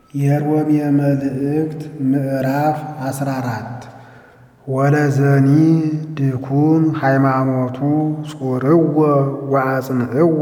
የሮሜ መልእክት ምዕራፍ አስራ አራት ወለዘኒ ድኩም ሃይማኖቱ ጹርዎ ወአጽንዕዎ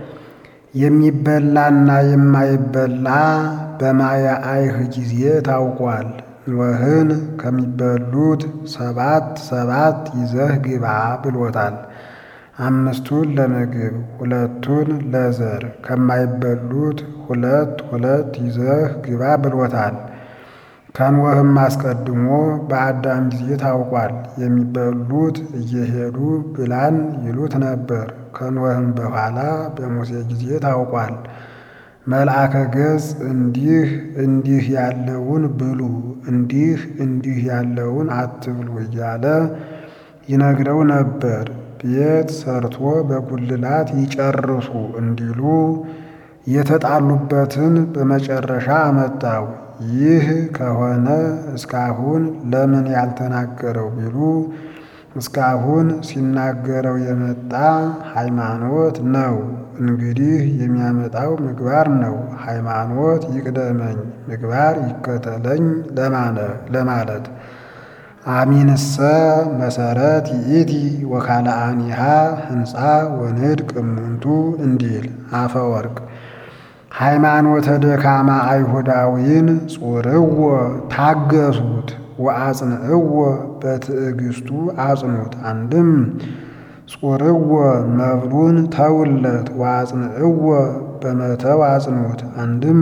የሚበላና የማይበላ በማየ አይህ ጊዜ ታውቋል። ኖህን ከሚበሉት ሰባት ሰባት ይዘህ ግባ ብሎታል። አምስቱን ለምግብ ሁለቱን ለዘር ከማይበሉት ሁለት ሁለት ይዘህ ግባ ብሎታል። ከኖህም አስቀድሞ በአዳም ጊዜ ታውቋል። የሚበሉት እየሄዱ ብላን ይሉት ነበር። ከኖህም በኋላ በሙሴ ጊዜ ታውቋል። መልአከ ገጽ እንዲህ እንዲህ ያለውን ብሉ፣ እንዲህ እንዲህ ያለውን አትብሉ እያለ ይነግረው ነበር። ቤት ሰርቶ በጉልላት ይጨርሱ እንዲሉ የተጣሉበትን በመጨረሻ አመጣው። ይህ ከሆነ እስካሁን ለምን ያልተናገረው ቢሉ እስካሁን ሲናገረው የመጣ ሃይማኖት ነው። እንግዲህ የሚያመጣው ምግባር ነው። ሃይማኖት ይቅደመኝ ምግባር ይከተለኝ ለማለት አሚንሰ መሰረት ይእቲ ወካልአኒሃ ህንፃ ወንድቅ እሙንቱ እንዲል አፈወርቅ ሃይማኖተ ደካማ አይሁዳዊን ጹርዎ ታገሱት፣ ወአጽንዕዎ በትዕግስቱ አጽኑት። አንድም ጹርዎ መብሉን ተውለት፣ ወአጽንዕዎ በመተው አጽኑት። አንድም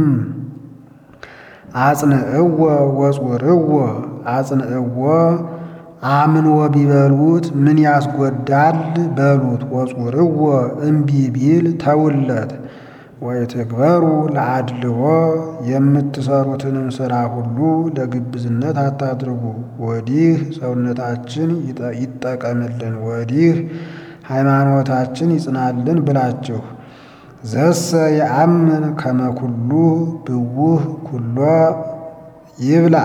አጽንዕዎ ወጹርዎ አጽንዕዎ አምኖ ቢበሉት ምን ያስጎዳል በሉት። ወጹርዎ እምቢ ቢል ተውለት። ወይትግበሩ ለአድልዎ የምትሰሩትንም ሥራ ሁሉ ለግብዝነት አታድርጉ። ወዲህ ሰውነታችን ይጠቀምልን፣ ወዲህ ሃይማኖታችን ይጽናልን ብላችሁ ዘሰ የአምን ከመኩሉ ብውህ ኩሎ ይብላ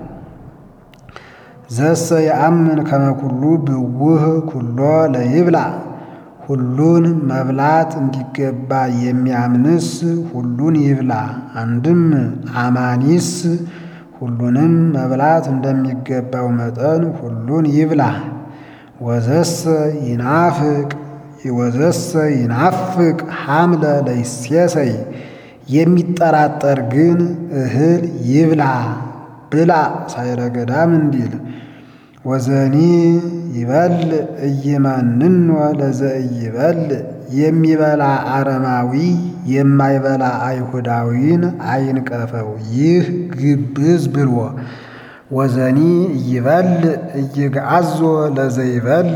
ዘሰ የአምን ከመኩሉ ብውህ ኩሎ ለይብላ ሁሉን መብላት እንዲገባ የሚያምንስ ሁሉን ይብላ። አንድም አማኒስ ሁሉንም መብላት እንደሚገባው መጠን ሁሉን ይብላ። ወዘሰ ይናፍቅ ወዘሰ ይናፍቅ ሐምለ ለይሴሰይ የሚጠራጠር ግን እህል ይብላ ብላ ሳይረገዳም እንዲል ወዘኒ ይበል እይመንኖ ለዘእይበል የሚበላ አረማዊ የማይበላ አይሁዳዊን አይንቀፈው፣ ይህ ግብዝ ብሎ ወዘኒ እይበል እይግዓዞ ለዘይበል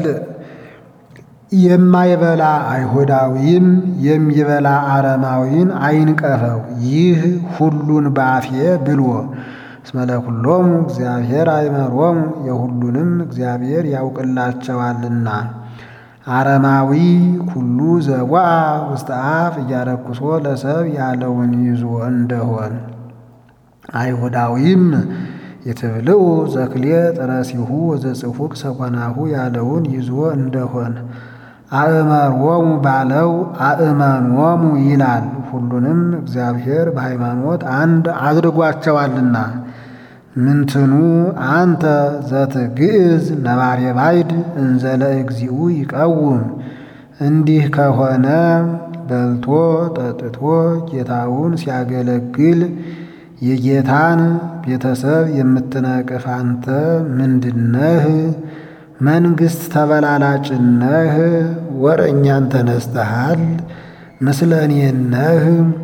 የማይበላ አይሁዳዊም የሚበላ አረማዊን አይንቀፈው፣ ይህ ሁሉን ባፌ ብሎ እስመ ለኩሎሙ እግዚአብሔር አይመሮሙ የሁሉንም እግዚአብሔር ያውቅላቸዋልና። አረማዊ ኩሉ ዘዋ ውስተ አፍ እያረኩሶ ለሰብ ያለውን ይዞ እንደሆን አይሁዳዊም የትብልዑ ዘክሌ ጥረሲሁ ወዘጽፉቅ ሰኮናሁ ያለውን ይዞ እንደሆን አእመሮሙ ባለው አእመኖሙ ይላል። ሁሉንም እግዚአብሔር በሃይማኖት አንድ አድርጓቸዋልና። ምንትኑ አንተ ዘትግዕዝ ነባሬ ባይድ እንዘለ እግዚኡ ይቀውም። እንዲህ ከሆነ በልቶ ጠጥቶ ጌታውን ሲያገለግል የጌታን ቤተሰብ የምትነቅፍ አንተ ምንድነህ? መንግሥት ተበላላጭነህ? ወረኛን ተነስተሃል? ምስለኔነህ?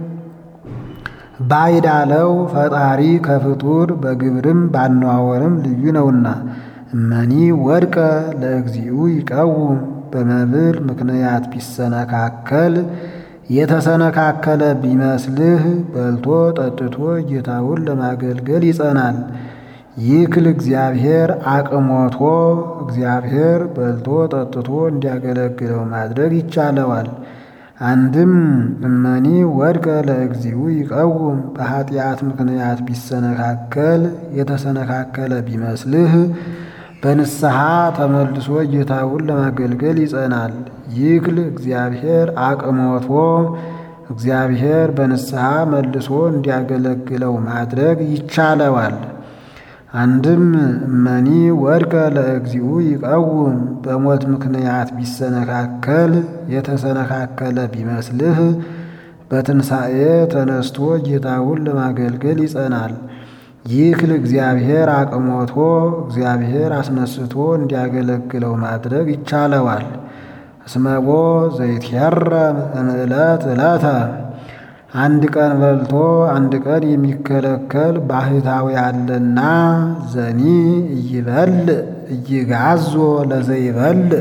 ባዕድ አለው ፈጣሪ ከፍጡር በግብርም ባነዋወርም ልዩ ነውና። እመኒ ወድቀ ለእግዚኡ ይቀውም። በመብል ምክንያት ቢሰነካከል የተሰነካከለ ቢመስልህ በልቶ ጠጥቶ ጌታውን ለማገልገል ይጸናል። ይክል እግዚአብሔር አቅሞቶ እግዚአብሔር በልቶ ጠጥቶ እንዲያገለግለው ማድረግ ይቻለዋል። አንድም እመኒ ወድቀ ለእግዚኡ ይቀውም። በኃጢአት ምክንያት ቢሰነካከል የተሰነካከለ ቢመስልህ በንስሐ ተመልሶ ጌታውን ለማገልገል ይጸናል። ይክል እግዚአብሔር አቅሞቶ እግዚአብሔር በንስሐ መልሶ እንዲያገለግለው ማድረግ ይቻለዋል። አንድም እመኒ ወድቀ ለእግዚኡ ይቀውም በሞት ምክንያት ቢሰነካከል የተሰነካከለ ቢመስልህ በትንሣኤ ተነስቶ ጌታውን ለማገልገል ይጸናል። ይክል እግዚአብሔር አቅሞቶ እግዚአብሔር አስነስቶ እንዲያገለግለው ማድረግ ይቻለዋል። እስመቦ ዘይትሄረም እምዕለት ዕለተ አንድ ቀን በልቶ አንድ ቀን የሚከለከል ባህታዊ አለና ዘኒ እይበልዕ እይጋዞ ለዘይበልዕ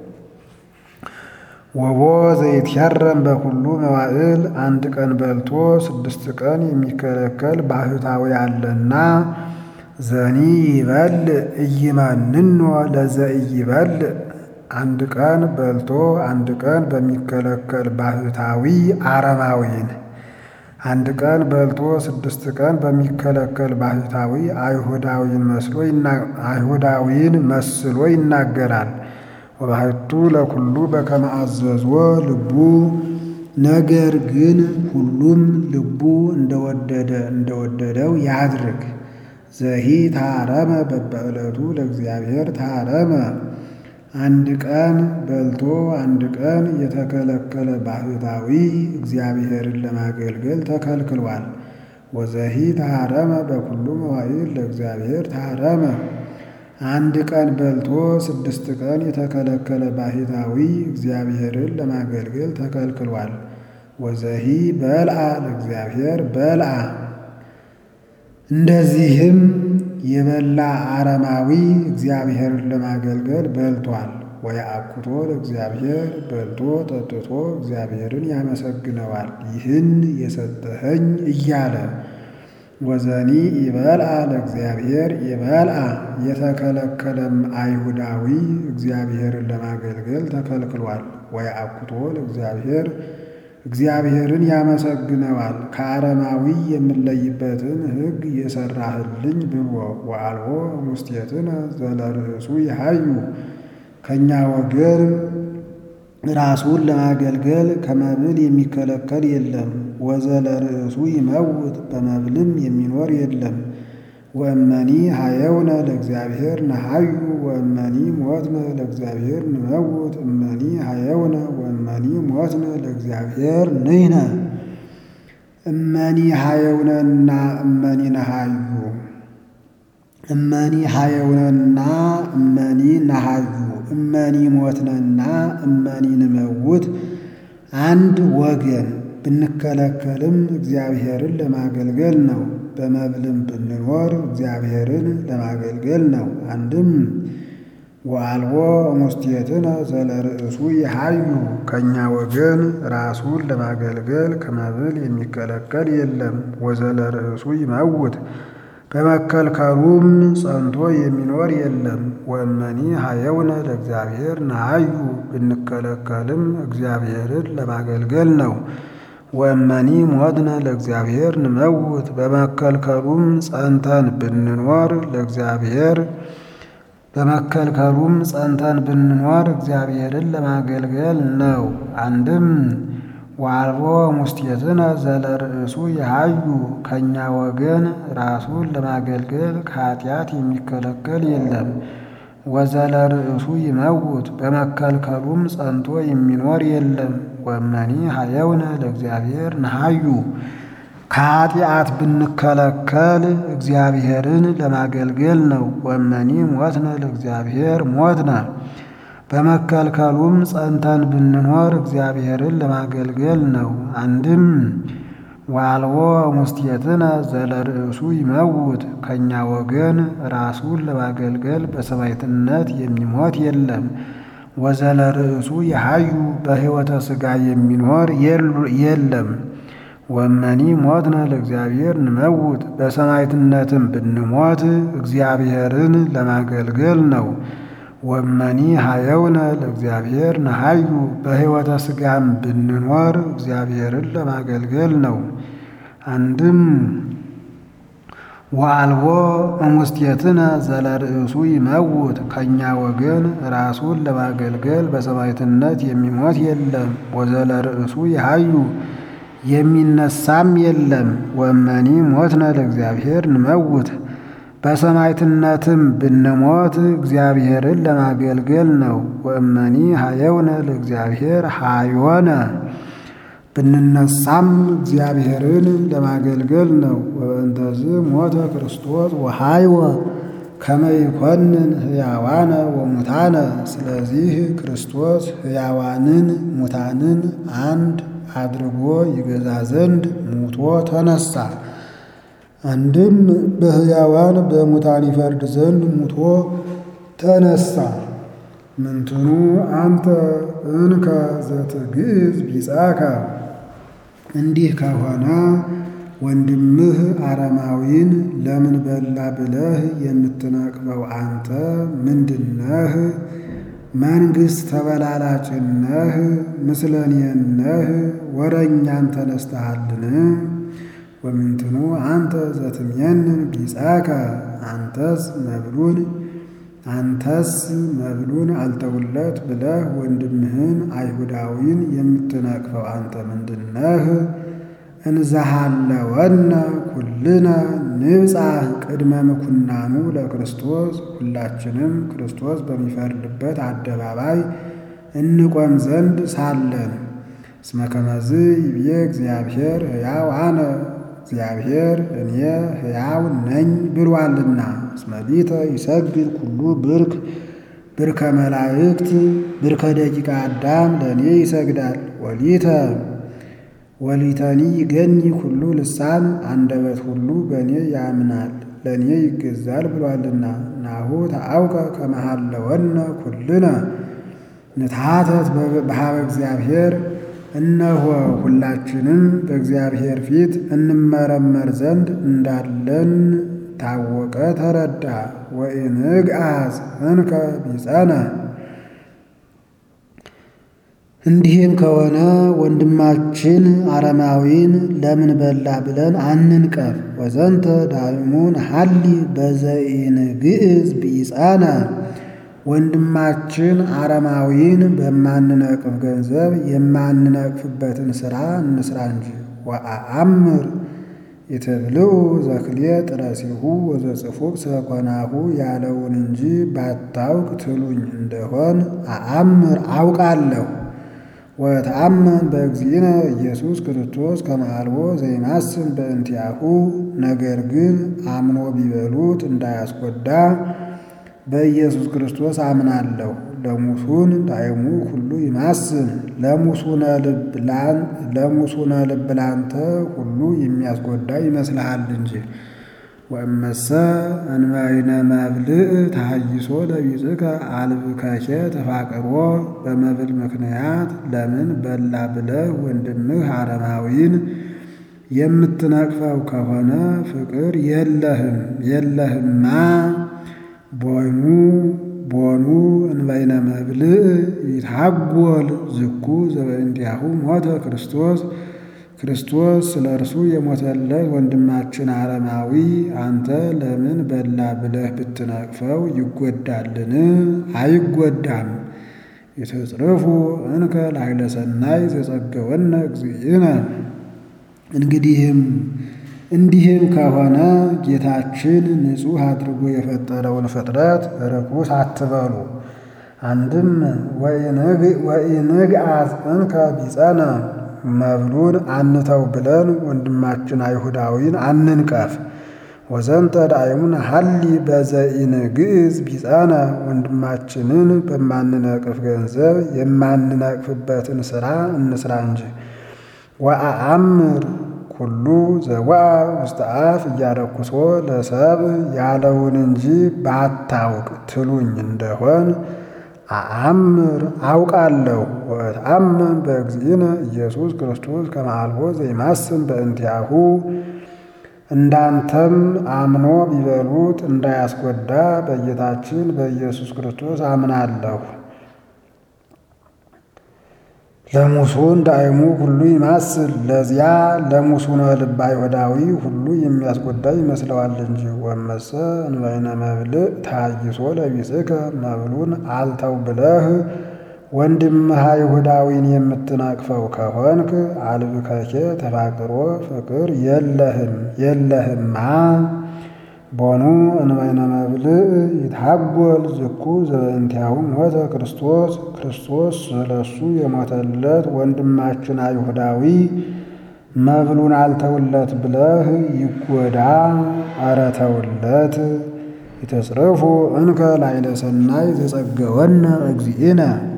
ወቦ ዘይትሄረም በኩሉ መዋዕል አንድ ቀን በልቶ ስድስት ቀን የሚከለከል ባህታዊ አለና ዘኒ ይበልዕ እይመንኖ ለዘኢይበልዕ አንድ ቀን በልቶ አንድ ቀን በሚከለከል ባህታዊ አረማዊን አንድ ቀን በልቶ ስድስት ቀን በሚከለከል ባህታዊ አይሁዳዊን መስሎ አይሁዳዊን መስሎ ይናገራል። ወባሕቱ ለኩሉ በከመ አዘዞ ልቡ ነገር ግን ሁሉም ልቡ እንደወደደ እንደወደደው ያድርግ። ዘሂ ታረመ በበዕለቱ ለእግዚአብሔር ታረመ አንድ ቀን በልቶ አንድ ቀን የተከለከለ ባህታዊ እግዚአብሔርን ለማገልገል ተከልክሏል። ወዘሂ ታረመ በኩሉ መዋዕል ለእግዚአብሔር ታረመ አንድ ቀን በልቶ ስድስት ቀን የተከለከለ ባህታዊ እግዚአብሔርን ለማገልገል ተከልክሏል። ወዘሂ በልዓ ለእግዚአብሔር በልዓ እንደዚህም የበላ አረማዊ እግዚአብሔርን ለማገልገል በልቷል። ወየአኩቶ ለእግዚአብሔር በልቶ ጠጥቶ እግዚአብሔርን ያመሰግነዋል ይህን የሰጠኸኝ እያለ ወዘኒ ይበልዓ ለእግዚአብሔር ይበልዓ የተከለከለም አይሁዳዊ እግዚአብሔርን ለማገልገል ተከልክሏል። ወየአኩቶ ለእግዚአብሔር እግዚአብሔርን ያመሰግነዋል ከአረማዊ የምለይበትን ሕግ የሰራህልኝ ብሎ ወአልቦ ሙስቴትነ ዘለርእሱ ይሃዩ ከእኛ ወገን ራሱን ለማገልገል ከመብል የሚከለከል የለም። ወዘለርእሱ ይመውት በመብልም የሚኖር የለም። ወእመኒ ሀየውነ ለእግዚአብሔር ነሃዩ ወእመኒ ሞትነ ለእግዚአብሔር ንመውት እመኒ ሀየውነ ወእመኒ ሞትነ ለእግዚአብሔር ንሕነ እመኒ ሀየውነና እመኒ ነሃዩ እመኒ ሀየውነና እመኒ ነሃዩ እመኒ ሞትነና እመኒ ንመውት አንድ ወገን ብንከለከልም እግዚአብሔርን ለማገልገል ነው። በመብልም ብንኖር እግዚአብሔርን ለማገልገል ነው። አንድም ወአልቦ ሙስቴትነ ዘለርእሱ ይሃዩ ከእኛ ወገን ራሱን ለማገልገል ከመብል የሚከለከል የለም። ወዘለርእሱ ይመውት በመከልከሉም ጸንቶ የሚኖር የለም። ወእመኒ ሀየውነ ለእግዚአብሔር ነሃዩ ብንከለከልም እግዚአብሔርን ለማገልገል ነው። ወእመኒ ሞትነ ለእግዚአብሔር ንመውት በመከልከሉም ጸንተን ብንኖር ለእግዚአብሔር በመከልከሉም ጸንተን ብንኖር እግዚአብሔርን ለማገልገል ነው። አንድም ወአልቦ ሙስቴትነ ዘለርእሱ ይሃዩ ከእኛ ወገን ራሱን ለማገልገል ከኃጢአት የሚከለከል የለም። ወዘለርእሱ ይመውት በመከልከሉም ጸንቶ የሚኖር የለም። ወእመኒ ሀየውነ ለእግዚአብሔር ነሃዩ ከኃጢአት ብንከለከል እግዚአብሔርን ለማገልገል ነው። ወእመኒ ሞትነ ለእግዚአብሔር ሞትነ በመከልከሉም ጸንተን ብንኖር እግዚአብሔርን ለማገልገል ነው። አንድም ወአልቦ ሙስቴትነ ዘለርእሱ ይመውት ከእኛ ወገን ራሱን ለማገልገል በሰማዕትነት የሚሞት የለም። ወዘለርእሱ ይሃዩ በሕይወተ ሥጋ የሚኖር የለም። ወእመኒ ሞትነ ለእግዚአብሔር ንመውት በሰማዕትነትም ብንሞት እግዚአብሔርን ለማገልገል ነው። ወእመኒ ሀየውነ ለእግዚአብሔር ነሃዩ በሕይወተ ሥጋም ብንኖር እግዚአብሔርን ለማገልገል ነው። አንድም ወአልቦ እሙስቴትነ ዘለርእሱ ይመውት ከእኛ ወገን ራሱን ለማገልገል በሰማዕትነት የሚሞት የለም። ወዘለርእሱ ይሃዩ የሚነሳም የለም። ወመኒ ሞትነ ለእግዚአብሔር ንመውት በሰማዕትነትም ብንሞት እግዚአብሔርን ለማገልገል ነው። ወእመኒ ሀየውነ ለእግዚአብሔር ሀዮነ ብንነሳም እግዚአብሔርን ለማገልገል ነው። ወበእንተዝ ሞተ ክርስቶስ ወሀይወ ከመ ይኮንን ሕያዋነ ወሙታነ። ስለዚህ ክርስቶስ ሕያዋንን ሙታንን አንድ አድርጎ ይገዛ ዘንድ ሙቶ ተነሳ። አንድም በሕያዋን በሙታን ይፈርድ ዘንድ ሙቶ ተነሳ። ምንትኑ አንተ እንከ ዘትግዕዝ ቢጻከ እንዲህ ከሆነ ወንድምህ አረማዊን ለምን በላ ብለህ የምትነቅበው አንተ ምንድነህ? መንግሥት ተበላላጭነህ? ምስለኔነህ? ወረኛን ተነስተሃልን? ወምንትኑ አንተ ዘትሜንን ቢጻከ አንተስ መብሉን አንተስ መብሉን አልተውለት ብለህ ወንድምህን አይሁዳዊን የምትነቅፈው አንተ ምንድነህ? እንዘሃለወነ ኩልነ ንብጻሕ ቅድመ ምኩናኑ ለክርስቶስ ሁላችንም ክርስቶስ በሚፈርድበት አደባባይ እንቆም ዘንድ ሳለን እስመ ከመዝ ይብዬ እግዚአብሔር ሕያው አነ እግዚአብሔር እኔ ሕያው ነኝ ብሏልና። እስመ ሊተ ይሰግድ ኩሉ ብርክ ብርከ መላእክት ብርከ ደቂቀ አዳም ለእኔ ይሰግዳል። ወሊተ ወሊተኒ ይገኒ ኩሉ ልሳን አንደበት ሁሉ በእኔ ያምናል ለእኔ ይገዛል ብሏልና። ናሁ ተአውቀ ከመሃለወነ ኩልነ ንትሐተት በሃበ እግዚአብሔር እነሆ ሁላችንም በእግዚአብሔር ፊት እንመረመር ዘንድ እንዳለን ታወቀ ተረዳ። ወኢንግአዝ እንከ ቢጸነ እንዲህም ከሆነ ወንድማችን አረማዊን ለምን በላ ብለን አንንቀፍ። ወዘንተ ዳይሙን ሀሊ በዘኢንግዕዝ ቢጸነ ወንድማችን አረማዊን በማንነቅፍ ገንዘብ የማንነቅፍበትን ሥራ እንስራ እንጂ። ወአአምር የተብልዑ ዘክልየ ጥረሲሁ ወዘጽፉቅ ሰኮናሁ ያለውን እንጂ ባታውቅ ትሉኝ እንደሆን አአምር አውቃለሁ። ወተአመን በእግዚእነ ኢየሱስ ክርስቶስ ከመአልቦ ዘይማስን በእንቲአሁ ነገር ግን አምኖ ቢበሉት እንዳያስጎዳ በኢየሱስ ክርስቶስ አምናለሁ። ለሙሱን ዳይሙ ሁሉ ይማስን ለሙሱነ ልብ ላንተ ሁሉ የሚያስጎዳ ይመስልሃል እንጂ። ወእመሰ እንበይነ መብልዕ ተሐይሶ ለቢጽከ አልብከኬ ተፋቅሮ በመብል ምክንያት ለምን በላ ብለህ ወንድምህ አረማዊን የምትነቅፈው ከሆነ ፍቅር የለህም የለህማ ቦኑ ቦኑ እንበይነ መብልዕ ይታጎል ዝኩ ዘበእንቲአሁ ሞተ ክርስቶስ ክርስቶስ ስለ እርሱ የሞተለት ወንድማችን አረማዊ አንተ ለምን በላ ብለህ ብትነቅፈው ይጎዳልን? አይጎዳም። የተጽርፉ እንከ ላዕለ ሰናይ ዘጸገወነ እግዚእነ እንግዲህም እንዲህም ከሆነ ጌታችን ንጹሕ አድርጎ የፈጠረውን ፍጥረት ርኩስ አትበሉ። አንድም ወኢንግአዝ እንከ ቢጸነ መብሉን አንተው ብለን ወንድማችን አይሁዳዊን አንንቀፍ። ወዘንተ ዳይሙን ሀሊ በዘኢንግዕዝ ቢጸነ ወንድማችንን በማንነቅፍ ገንዘብ የማንነቅፍበትን ሥራ እንስራ እንጂ። ወአአምር ኩሉ ዘዋአ ውስተ አፍ እያረኩሶ ለሰብ ያለውን እንጂ ባታውቅ ትሉኝ እንደሆን አአምር አውቃለሁ። ወእትአመን በእግዚእነ ኢየሱስ ክርስቶስ ከመ አልቦ ዘይማስን በእንቲአሁ እንዳንተም አምኖ ቢበሉት እንዳያስጎዳ በጌታችን በኢየሱስ ክርስቶስ አምናለሁ። ለሙሱን ዳይሙ ሁሉ ይማስል ለዚያ ለሙሱነ ልብ አይሁዳዊ ሁሉ የሚያስጎዳ ይመስለዋል እንጂ። ወመሰ እንበይነ መብልዕ ተሐይሶ ለቢጽከ መብሉን አልተው ብለህ ወንድምህ አይሁዳዊን የምትነቅፈው ከሆንክ አልብከኬ ተፋቅሮ ፍቅር የለህም የለህማ ቦኑ እንበይነ መብልዕ ይትሐጐል ዝኩ ዘበእንቲአሁ ሞተ ክርስቶስ ክርስቶስ ስለሱ የሞተለት ወንድማችን አይሁዳዊ መብሉን አልተውለት ብለህ ይጎዳ። ኧረ ተውለት። ይተጽርፉ እንከ ላዕለ ሰናይ ዘጸገወነ እግዚእነ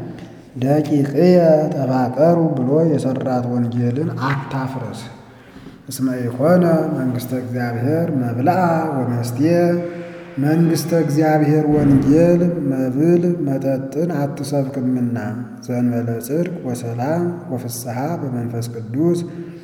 ደቂቅየ ተፋቀሩ ብሎ የሰራት ወንጌልን አታፍርስ። እስመ ኢኮነ መንግሥተ እግዚአብሔር መብልዓ ወመስቴ መንግሥተ እግዚአብሔር ወንጌል መብል መጠጥን አትሰብክምና ዘእንበለ ጽድቅ ወሰላም ወፍስሐ በመንፈስ ቅዱስ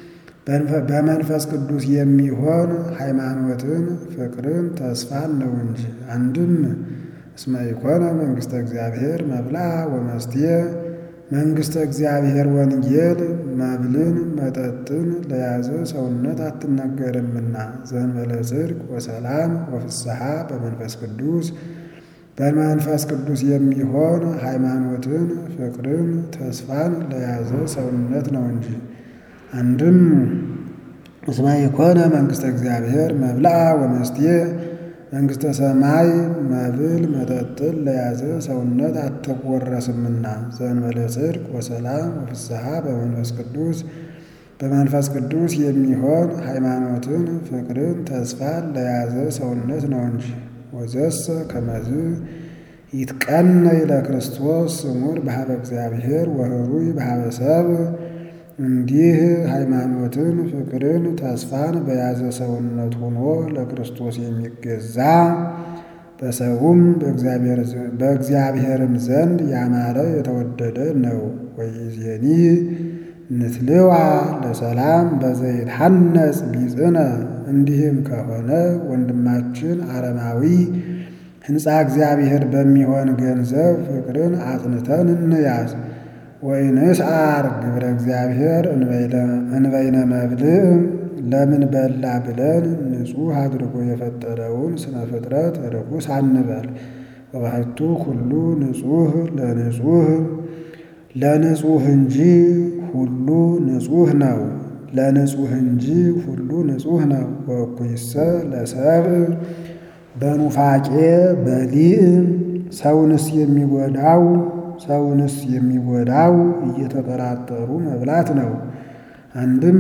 በመንፈስ ቅዱስ የሚሆን ሃይማኖትን፣ ፍቅርን፣ ተስፋን ነው እንጂ። አንድም እስመ ኢኮነ መንግሥተ እግዚአብሔር መብልዓ ወመስቴ መንግሥተ እግዚአብሔር ወንጌል መብልን መጠጥን ለያዘ ሰውነት አትነገርምና ዘእንበለ ጽድቅ ወሰላም ወፍስሐ በመንፈስ ቅዱስ በመንፈስ ቅዱስ የሚሆን ሃይማኖትን፣ ፍቅርን፣ ተስፋን ለያዘ ሰውነት ነው እንጂ። አንድም እስመ ኢኮነ መንግሥተ እግዚአብሔር መብልዓ ወመስቴ መንግሥተ ሰማይ መብል መጠጥን ለያዘ ሰውነት አትወረስምና ዘእንበለ ጽድቅ ወሰላም ወፍስሐ በመንፈስ ቅዱስ በመንፈስ ቅዱስ የሚሆን ሃይማኖትን፣ ፍቅርን፣ ተስፋን ለያዘ ሰውነት ነው እንጂ። ወዘሰ ከመዝ ይትቀነይ ለክርስቶስ ስሙር በሀበ እግዚአብሔር ወህሩይ በሀበ ሰብእ እንዲህ ሃይማኖትን ፍቅርን ተስፋን በያዘ ሰውነት ሆኖ ለክርስቶስ የሚገዛ በሰውም በእግዚአብሔርም ዘንድ ያማረ የተወደደ ነው። ወይዜኒ ንትልዋ ለሰላም በዘይትሐነጽ ቢጽነ እንዲህም ከሆነ ወንድማችን አረማዊ ሕንፃ እግዚአብሔር በሚሆን ገንዘብ ፍቅርን አጽንተን እንያዝ። ወይንስዓር ግብረ እግዚአብሔር እንበይነ መብልዕ ለምን በላ ብለን ንጹሕ አድርጎ የፈጠረውን ስነ ፍጥረት ርኩስ አንበል። ወባሕቱ ኩሉ ንጹሕ ለንጹሕ ለንጹሕ እንጂ ሁሉ ንጹሕ ነው። ለንጹሕ እንጂ ሁሉ ንጹሕ ነው። ወእኩይሰ ለሰብእ በኑፋቄ በሊእ ሰውንስ የሚጎዳው ሰውንስ የሚጎዳው እየተጠራጠሩ መብላት ነው። አንድም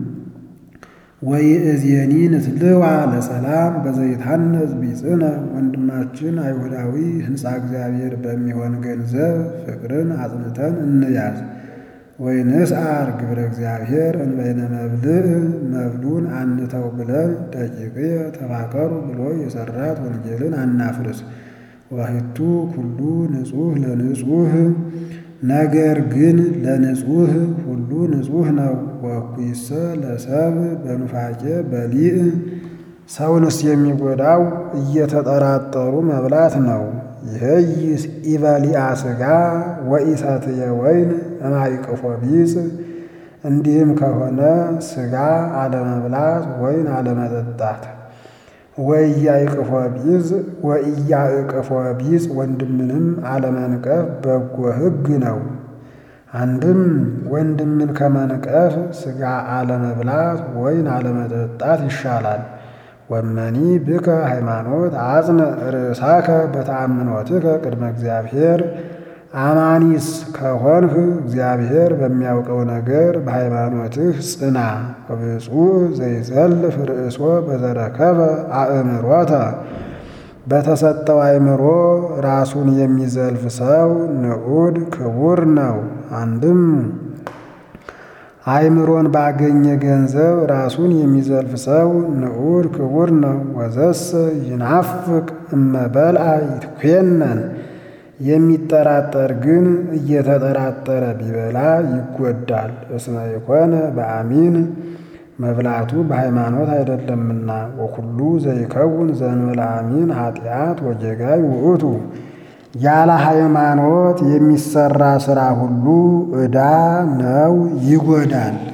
ወይእዜኒ ንትልዋ ለሰላም በዘይትሐነጽ ቢጽነ ወንድማችን አይሁዳዊ ሕንፃ እግዚአብሔር በሚሆን ገንዘብ ፍቅርን አጽንተን እንያዝ። ወይንስዓር ግብረ እግዚአብሔር እንበይነ መብልዕ መብሉን አንተው ብለን ደቂቅየ ተፋቀሩ ብሎ የሰራት ወንጌልን አናፍርስ። ወባሕቱ ኩሉ ንጹሕ ለንጹሕ ነገር ግን ለንጹሕ ሁሉ ንጹሕ ነው። ወእኩይሰ ለሰብእ በኑፋቄ በሊእ ሰውንስ የሚጎዳው እየተጠራጠሩ መብላት ነው። ይህይስ ኢበሊአ ሥጋ ወኢሰትየ ወይን እማይቅፎ ቢጽ እንዲህም ከሆነ ሥጋ አለመብላት ወይን አለመጠጣት ወኢያእቅፎ ቢጽ ወኢያእቅፎ ቢጽ ወንድምንም አለመንቀፍ በጎ ሕግ ነው። አንድም ወንድምን ከመንቀፍ ሥጋ አለመብላት ወይን አለመጠጣት ይሻላል። ወመኒ ብከ ሃይማኖት አጽንዕ ርእሳከ በተአምኖትከ ቅድመ እግዚአብሔር አማኒስ ከሆንህ እግዚአብሔር በሚያውቀው ነገር በሃይማኖትህ ጽና። ወብፁዕ ዘይዘልፍ ርእሶ በዘረከበ አእምሮተ በተሰጠው አእምሮ ራሱን የሚዘልፍ ሰው ንዑድ ክቡር ነው። አንድም አእምሮን ባገኘ ገንዘብ ራሱን የሚዘልፍ ሰው ንዑድ ክቡር ነው። ወዘሰ ይናፍቅ እመበልአ ይትኮነን የሚጠራጠር ግን እየተጠራጠረ ቢበላ ይጎዳል። እስመ ኢኮነ በአሚን መብላቱ በሃይማኖት አይደለምና። ወኩሉ ዘይከውን ዘእንበለ አሚን ኃጢአት ወጌጋይ ውእቱ ያለ ሃይማኖት የሚሰራ ሥራ ሁሉ ዕዳ ነው፣ ይጎዳል።